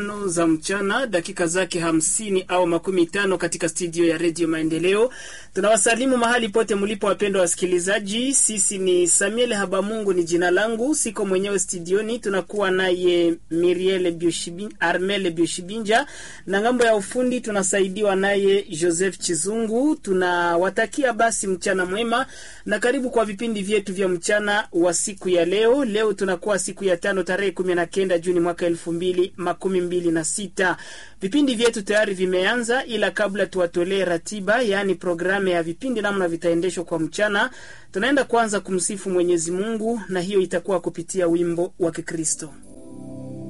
za mchana dakika zake hamsini au makumi tano katika studio ya redio Maendeleo. Tunawasalimu mahali pote mlipo, wapendwa wasikilizaji. Sisi ni Samuel Habamungu ni jina langu, siko mwenyewe studioni, tunakuwa naye Miriel Bioshibin, Armel Bioshibinja na ngambo ya ufundi tunasaidiwa naye Joseph Chizungu. Tunawatakia basi mchana mwema na karibu kwa vipindi vyetu vya mchana wa siku ya leo. Leo tunakuwa siku ya tano tarehe kumi na kenda Juni mwaka elfu mbili makumi mbili na sita. Vipindi vyetu tayari vimeanza, ila kabla tuwatolee ratiba, yaani programu ya vipindi namna vitaendeshwa kwa mchana, tunaenda kwanza kumsifu Mwenyezi Mungu, na hiyo itakuwa kupitia wimbo wa Kikristo.